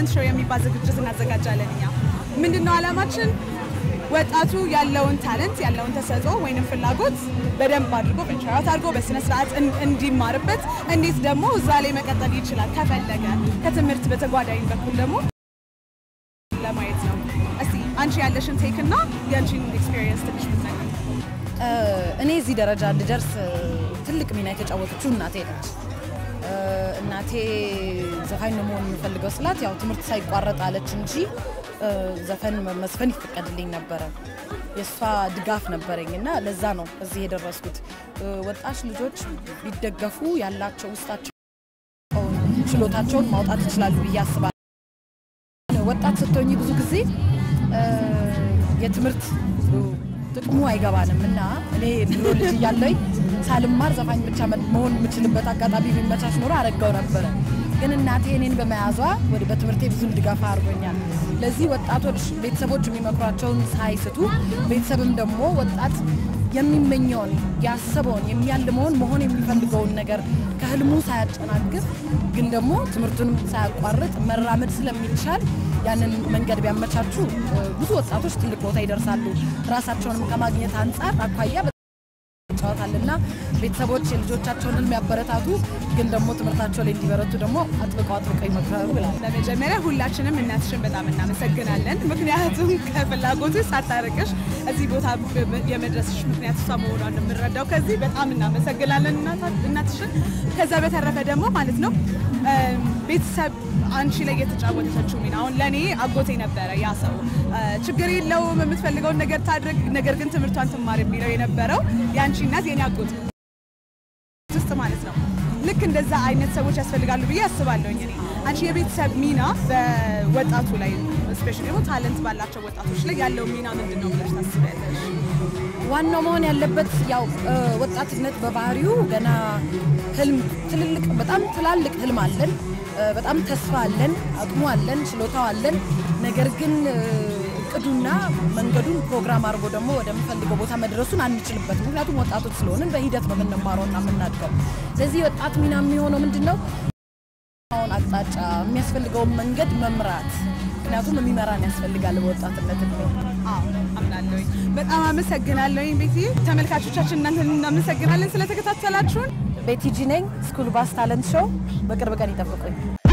ታለንት ሾው የሚባል ዝግጅት እናዘጋጃለን። እኛ ምንድነው ዓላማችን? ወጣቱ ያለውን ታለንት ያለውን ተሰጥኦ ወይንም ፍላጎት በደንብ አድርጎ በንሸራት አድርጎ በስነ ስርዓት እንዲማርበት እንዴት ደግሞ እዛ ላይ መቀጠል ይችላል ከፈለገ ከትምህርት በተጓዳኝ በኩል ደግሞ ለማየት ነው። እስቲ አንቺ ያለሽን ቴክ እና የአንቺን ኤክስፒሪየንስ ትንሽ ብትነግሪኝ። እኔ እዚህ ደረጃ እንድደርስ ትልቅ ሚና የተጫወተችው እናቴ ነች። እናቴ ዘፋኝ ነው መሆን የምፈልገው ስላት ያው ትምህርት ሳይቋረጥ አለች እንጂ ዘፈን መስፈን ይፈቀድልኝ ነበረ። የእሷ ድጋፍ ነበረኝ እና ለዛ ነው እዚህ የደረስኩት። ወጣት ልጆች ቢደገፉ ያላቸው ውስጣቸው ችሎታቸውን ማውጣት ይችላሉ ብዬ አስባለሁ። ወጣት ስትሆኝ ብዙ ጊዜ የትምህርት ጥቅሙ አይገባንም እና እኔ ድሮ ልጅ እያለኝ ሳልማር ዘፋኝ ብቻ መሆን የምችልበት አጋጣሚ ቢመቻች ኖሮ አረጋው ነበረ። ግን እናቴ እኔን በመያዟ ወደ በትምህርቴ ብዙ ድጋፍ አድርጎኛል። ለዚህ ወጣቶች ቤተሰቦች የሚመክሯቸውን ሳይስቱ ቤተሰብም ደግሞ ወጣት የሚመኘውን ያሰበውን የሚያልመውን መሆን የሚፈልገውን ነገር ከህልሙ ሳያጨናግፍ ግን ደግሞ ትምህርቱንም ሳያቋርጥ መራመድ ስለሚቻል ያንን መንገድ ቢያመቻቹ ብዙ ወጣቶች ትልቅ ቦታ ይደርሳሉ። ራሳቸውንም ከማግኘት አንጻር አኳያ ይጫወታልና ቤተሰቦች የልጆቻቸውን ህልም ያበረታቱ፣ ግን ደግሞ ትምህርታቸው ላይ እንዲበረቱ ደግሞ አጥብቀው አጥብቀው ይመክራሉ ብላል። ለመጀመሪያ ሁላችንም እናትሽን በጣም እናመሰግናለን። ምክንያቱም ከፍላጎቱ ሳታርቅሽ እዚህ ቦታ የመድረስሽ ምክንያት እሷ መሆኗን የምንረዳው ከዚህ በጣም እናመሰግናለን እናትሽን። ከዛ በተረፈ ደግሞ ማለት ነው ቤተሰብ አንቺ ላይ የተጫወተችው ሚና አሁን ለእኔ አጎቴ ነበረ ያ ሰው ችግር የለውም የምትፈልገውን ነገር ታድርግ፣ ነገር ግን ትምህርቷን ትማር የሚለው የነበረው የአንቺ እናት የኔ አጎት ውስጥ ማለት ነው። ልክ እንደዛ አይነት ሰዎች ያስፈልጋሉ ብዬ አስባለሁኝ። እኔ አንቺ የቤተሰብ ሚና በወጣቱ ላይ ስፔሻሊ ደግሞ ታለንት ባላቸው ወጣቶች ላይ ያለው ሚና ምንድን ነው ብለሽ ታስቢያለሽ? ዋናው መሆን ያለበት ያው ወጣትነት በባህሪው ገና ህልም ትልልቅ በጣም ትላልቅ ህልም አለን፣ በጣም ተስፋ አለን፣ አቅሙ አለን፣ ችሎታው አለን። ነገር ግን እቅዱና መንገዱን ፕሮግራም አድርጎ ደግሞ ወደምፈልገው ቦታ መድረሱን አንችልበት። ምክንያቱም ወጣቶች ስለሆንን በሂደት ነው የምንማረውና የምናድገው። ስለዚህ ወጣት ሚና የሚሆነው ምንድን ነው? አሁን አቅጣጫ የሚያስፈልገውን መንገድ መምራት ምክንያቱም የሚመራን ያስፈልጋል በወጣትነት እድሜ። አምናለሁኝ። በጣም አመሰግናለሁኝ ቤቲ። ተመልካቾቻችን እናንተን እናመሰግናለን ስለተከታተላችሁን። ቤቲጂ ነኝ። ስኩል ባስ ታለንት ሾው በቅርብ ቀን ይጠብቁኝ።